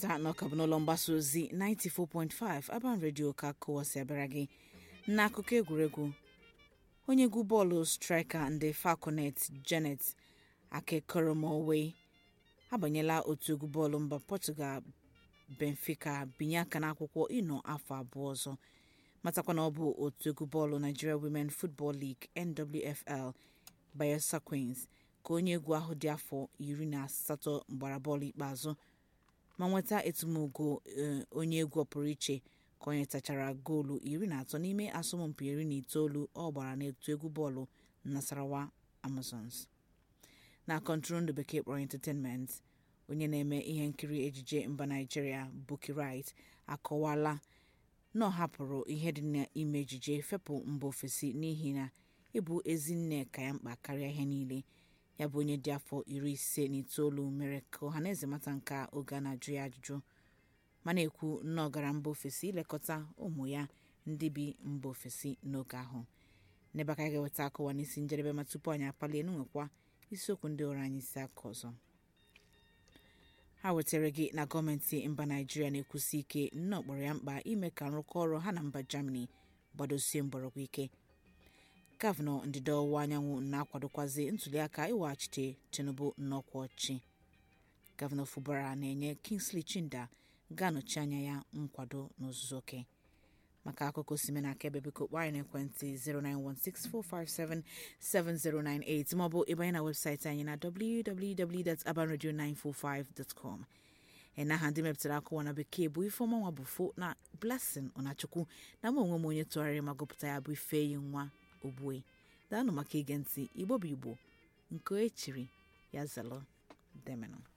cheta na ọka bụ n'ụlọ mgbasa ozi 94.5 Aban Radio ka kụwasị abịara gị n'akụkọ egwuregwu onye egwu bọọlụ striker ndị falconet janet akekoromowe abanyela otu egwu bọọlụ mba Portugal Benfica binye aka n'akwụkwọ ịnọ afọ abụọ ọzọ matakwa na ọ bụ otu egwu bọọlụ Nigeria Women Football League NWFL Bayelsa Queens ka onye egwu ahụ dị afọ iri na asatọ gbara bọọlụ ikpeazụ ma nweta etumogo onye egwu ọpụrụ iche ka onye tachara goolu iri na atọ n'ime asọmpi iri na itoolu ọ gbara n'otu egwu bọọlụ Nasarawa Amazons na kọntụrụndụ bekee kpọrọ entertainment onye na-eme ihe nkiri ejije mba Nigeria Bukky Wright akọwala na ọ hapụrụ ihe dị n'ime ejije fepụ mba ofesi n'ihi na ịbụ ezi nne ka ya mkpa karịa ihe niile ya bụ onye dị afọ iri ise na itoolu mere ka ọhaneze mata nke oge a na-ajụ ya ajụjụ ma na-ekwu na ọ gara mba ofesi ilekọta ụmụ ya ndị bi mba ofesi n'oge ahụ n'ebe aka ga-eweta akụwa n'isi njedebe ma tupu anyị apalie n'nwekwa isiokwu ndị ọrụ anyị isi aka ọzọ ha wetara gị na gọọmenti mba naijiria na-ekwusi ike nnọọ kpọrọ ya mkpa ime ka nrụkọ ọrụ ha na mba germany gbadosie mgbọrọgwụ ike gọvanọ ndịda ọwụwa anyanwụ na-akwadokwazi ntuliaka iweghachite tinubu n'ọkwa ọchị gọvanọ fubara na-enye kingsley chinda ga-anọchi anya ya nkwado n'ozuzu oke maka akụkọ sime na akaebe biko kpọọ anyị n'ekwentị 09164577098 maọbụ ịbanye na webụsaịtị anyị na www.abanradio945.com n'aha ndị mepụtara akụwa na bekee bụ ifeọma nwa bụ fo na blessing ọnachukwu na mụ onwe m onye tụgharịrị ma gụpụta ya bụ ifeyi nwa ogbue daanụ maka ige ntị igbo bụ igbo nke echiri ya zalụ demenụ